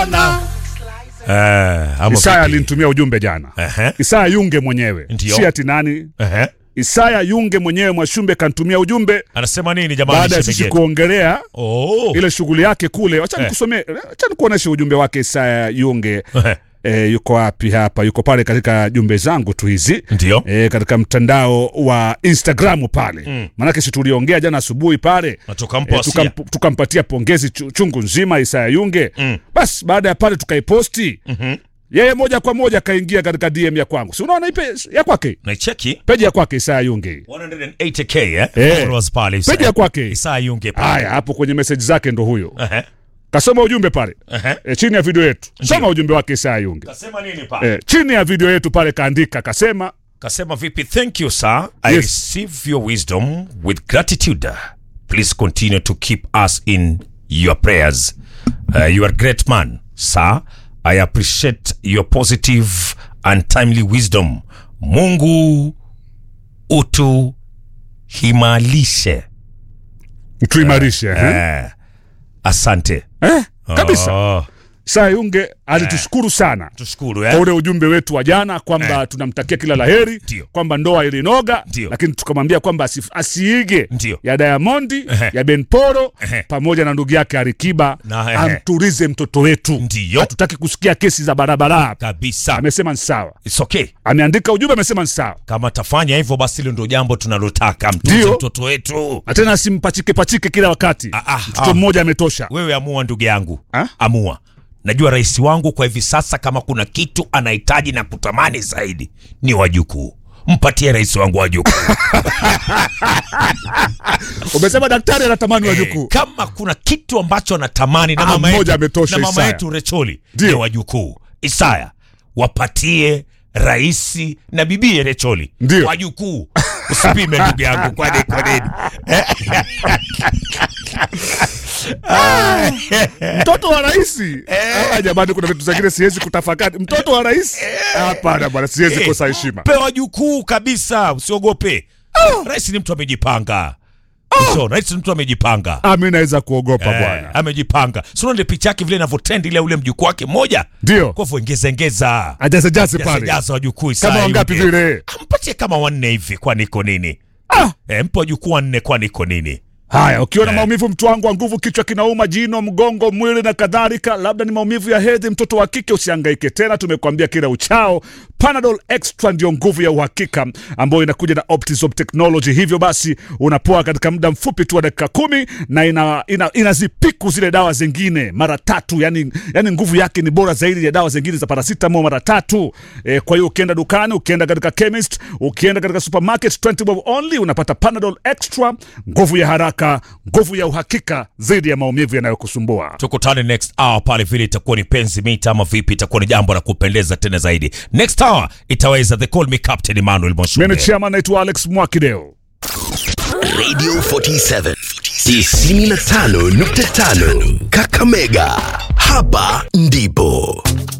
Eh, ama Isaya vipi? alinitumia ujumbe jana. Ehe. Isaya Yunge mwenyewe, Ndio. si ati nani. Ehe. Isaya Yunge mwenyewe Mwashumbe kanitumia ujumbe Anasema nini jamani baada ya sisi shemege? kuongelea Oh. ile shughuli yake kule. Wacha Eh. nikusomee, wacha nikuoneshe ujumbe wake Isaya Yunge. Ehe. E, yuko wapi hapa? Yuko pale katika jumbe zangu tu hizi Ndio. e, katika mtandao wa Instagramu pale mm. Maanake si tuliongea jana asubuhi pale Na tukampa wasia. tukam- tukampatia pongezi chu- chungu nzima Isaya Yunge Mm. basi baada ya pale tukaiposti Mhm. yeye moja kwa moja akaingia katika DM ya kwangu, si unaona ipe ya kwake Naicheki peji ya kwake Isaya Yunge 180k eh? Eh. Followers pale. Isa- peji ya kwake. Isa Yunge pale. Haya, hapo kwenye meseji zake ndo huyo Ehe. kasoma ujumbe pale Ehe. e, chini ya video yetu. Soma ujumbe wake Isaya Yunge Kasema nini pale? e, chini ya video yetu pale kaandika kasema Kasema vipi? Thank you sir. I Yes. receive your wisdom with gratitude. Please continue to keep us in your prayers. Uh, you are a great man, sir. I appreciate your positive and timely wisdom. Mungu utu himalishe. tuimarishe eh. Eh, asante. Eh, kabisa Oh, Isaya Yunge alitushukuru sana tushukuru kwa eh? ule ujumbe wetu wa jana kwamba tunamtakia kila laheri Ndio. kwamba ndoa ilinoga Ndio. lakini tukamwambia kwamba asif- asiige Ndio. ya Diamondi Ehe. ya Ben Poro Ehe. pamoja na ndugu yake Arikiba Na, ehe. amturize mtoto wetu Ndio. hatutaki kusikia kesi za barabara Kabisa. amesema ni sawa It's okay. ameandika ujumbe amesema ni sawa Kama tafanya hivyo basi hilo ndio jambo tunalotaka. Mtunze Ndio. mtoto wetu. na tena asimpachike pachike kila wakati Ah, ah, mtoto ah. mmoja ametosha Wewe amua ndugu yangu. Ha? Amua. Najua rais wangu kwa hivi sasa kama kuna kitu anahitaji na kutamani zaidi ni wajukuu. Mpatie rais wangu wajukuu. umesema daktari anatamani wajukuu kama kuna kitu ambacho anatamani na Ah, mama mmoja yetu, ametosha, na mama Isaya. yetu Recholi Ndio. ni wajukuu. Isaya wapatie raisi na bibie Recholi Ndio. wajukuu. Usipime ndugu yangu, kwani kwa nini? mtoto wa rais ah, jamani kuna vitu zingine siwezi kutafakari mtoto wa rais hapana bwana siwezi Eh, kosa heshima Pe wajukuu kabisa, usiogope. Rais ni mtu amejipanga. Ushaona, rais ni mtu amejipanga. Ah, mi naweza kuogopa Eh, bwana amejipanga. Sio ndio picha yake vile inavyotendi ile ule mjukuu wake mmoja. ndio Kwa hivyo ongeza ongeza. ajazejaze Jaza pale jaza wajukuu Isaya kama wangapi Yunge. vile Mpatie kama wanne hivi kwani iko nini? ah. E, mpe wajukuu wanne kwani iko nini? haya ukiwa na Eh. maumivu mtu wangu wa nguvu kichwa kinauma jino mgongo mwili na kadhalika labda ni maumivu ya hedhi mtoto wa kike usihangaike tena tumekuambia kila uchao panadol extra ndio nguvu ya uhakika ambayo inakuja na optisop technology hivyo basi unapoa katika muda mfupi tu wa dakika kumi na ina, ina, inazipiku zile dawa zingine mara tatu yani, yani nguvu yake ni bora zaidi ya dawa zingine za paracetamol mara tatu e, kwa hiyo ukienda dukani ukienda katika chemist ukienda katika supermarket 20 bob only unapata panadol extra nguvu ya haraka nguvu ya uhakika dhidi ya maumivu yanayokusumbua Tukutane next hour pale, vile itakuwa ni penzi mita ama vipi, itakuwa ni jambo la kupendeza tena zaidi. Next hour itaweza the call me Captain Emmanuel mimi Moshule. ni chairman naitwa alex mwakideo Radio 47 95.5 Kakamega. Hapa ndipo